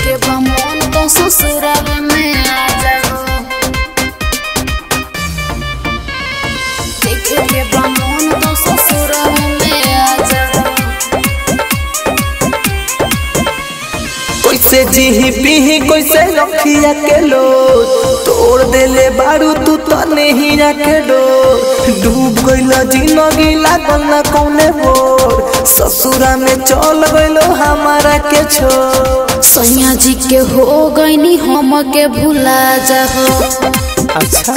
के बमन तो ससुराल में आ जाओ देखे के बमन तो ससुराल में आ जाओ कैसे जीही पीही कैसे रखिया के लो तोड़ देले बारू तू तो नहीं के डो डूब गइल जिंदगी लागल ना कौने बोर ससुरा में चल गइलो हमारा के छोड़ सैया जी के हो गईनी हम के भुला जाओ अच्छा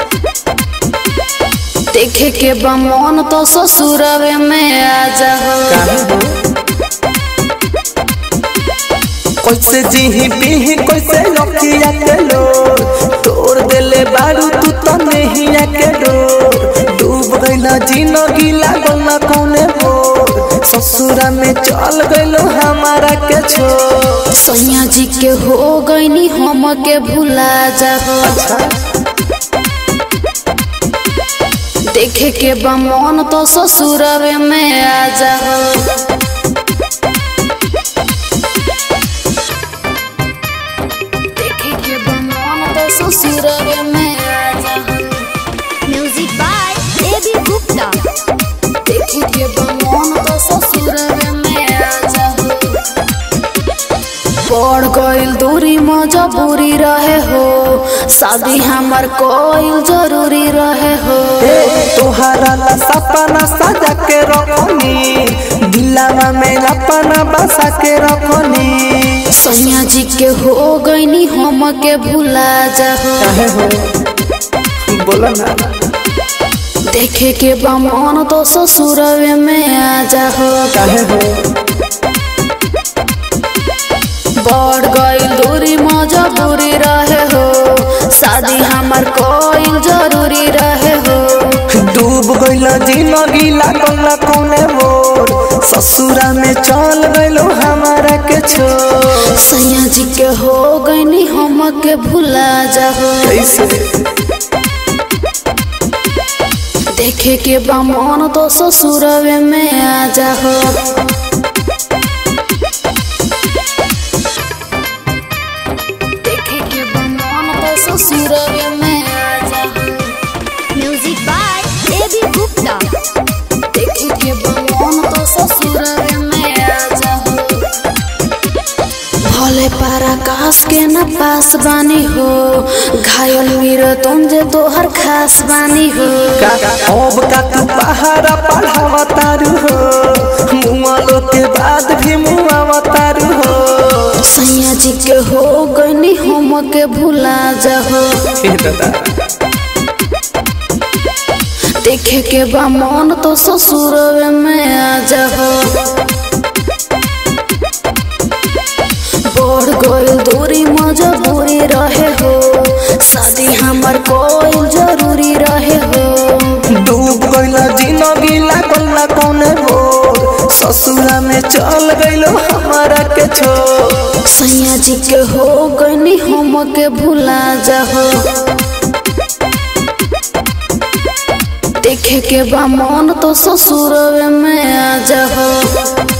देखे के बमन तो ससुरवे में आ जाओ काहे हो कैसे जीही पीही कैसे रखिया के लो तोड़ देले बारू तू तो नहीं के डो डूब गइल जिंदगी लागल ना कौने बोर ससुरा में चल गइलो हमारा के छोड़ सैया जी के हो गईनी हम के भुला जाओ देखे के बमन तो ससुरवे में आ जाओ देखे के बमन तो ससुरवे में आ जाओ म्यूजिक बाय देवी गुप्ता देखे के बमन तो ससुरवे में आ जाओ पड़ गइल दूरी मजबूरी रहे हो शादी हमर कोइल जरूरी रहे हो ए, तोहरा ला सपना सजा के रखनी दिलावा में अपना बसा के रखनी सैया जी के हो गईनी हम के भुला जाओ काहे हो बोला ना देखे के बमन तो ससुरवे में आ जाओ काहे हो बढ़ गइल दूरी मजबूरी रहे हो शादी हमर कोइल जरूरी रहे हो डूब गइल जिंदगी लागल ना कौने मोर ससुरा में चल गइलो हमारा के छोड़ सैया जी के हो गईनी हम के भुला जाओ कैसे देखे के बमन तो ससुरवे में आ जाओ देखे के बमन तो ससुरवे में आ जाओ म्यूजिक बाय देवी गुप्ता देखे के बमन तो ससुरवे में आ जाओ भले पराकाश के न पास बानी हो घायल मीर तुम जे तोहर खास बानी हो का अब का तू पहाड़ा पढ़ावा तारू हो मुआलो के बाद भी मुआवा तारू हो सैया जी के हो गईनी हम के भुला जाओ ए दादा देखे के बमन तो ससुरवे में आ जाओ बढ़ गइल दूरी मजबूरी रहे हो शादी हमर कोई जरूरी रहे हो डूब गइल जिंदगी लागल ना कौने बोर ससुरा में चल गइलो हमारा के छोड़ सैया जी के हो गईनी हम के भुला जाओ देखे के बमन तो ससुरवे में आ जाओ